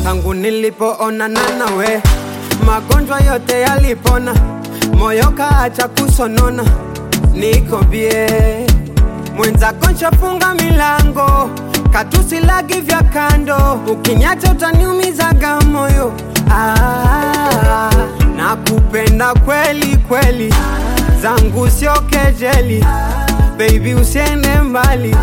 tangu nilipoonana nawe, magonjwa yote yalipona, moyo kaacha kusonona, niko bie mwenzako nshafunga milango, katusilagi vya kando, ukinyacha utaniumizaga moyo ah, nakupenda kweli kweli, zangu sio kejeli, baby usiende mbali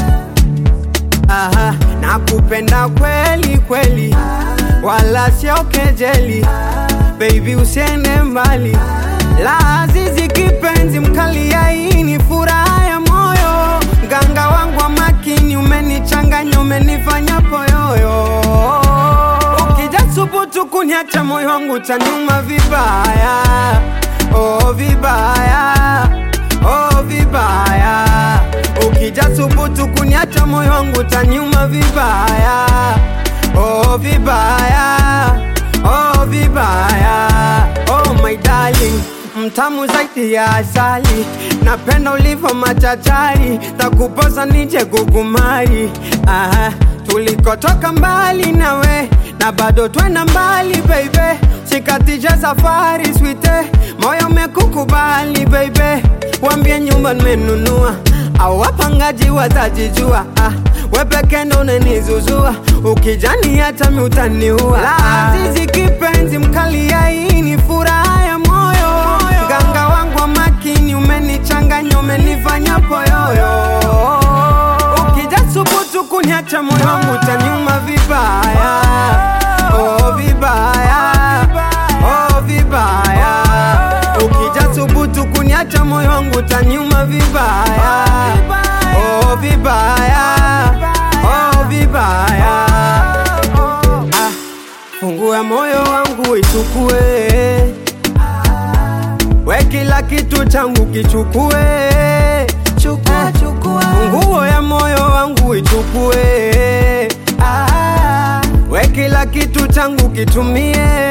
Aha, nakupenda kweli kweli, wala sio kejeli, baby usiende mbali. La azizi kipenzi mkali ya hii ni furaha ya moyo, mganga wangu wa makini, umenichanganya umenifanya poyoyo. Ukija subutu kuniacha moyo wangu utaniuma vibaya, oh vibaya, oh vibaya Ukija subutu kuniacha moyo wangu utaniuma vibaya, oh vibaya, oh vibaya, oh my darling, mtamu zaidi ya asali, napenda ulivyo machachari, takuposa nije kukumari. Aha, tulikotoka mbali nawe na bado twenda mbali baby, sikatisha safari swite, moyo umekukubali baby, wambie nyumba nimenunua au wapangaji watajijua. Ah, we peke ndo unanizuzua, ukijani hata mi utaniua. La azizi kipenzi mkali ya hii ni furaha ya moyo, mganga wangu wa makini, umenichanganya umenifanya poyoyo. Ukija subutu kuniacha moyo wangu utaniuma vibaya, oh vibaya, oh vibaya. Ukija subutu kuniacha moyo wangu utaniuma vibaya, oh vibaya, oh vibaya. Ah, fungua moyo wangu ichukue, we kila kitu changu kichukue, chukua, chukua. Funguo ya moyo wangu ichukue, ah, we kila kitu changu kitumie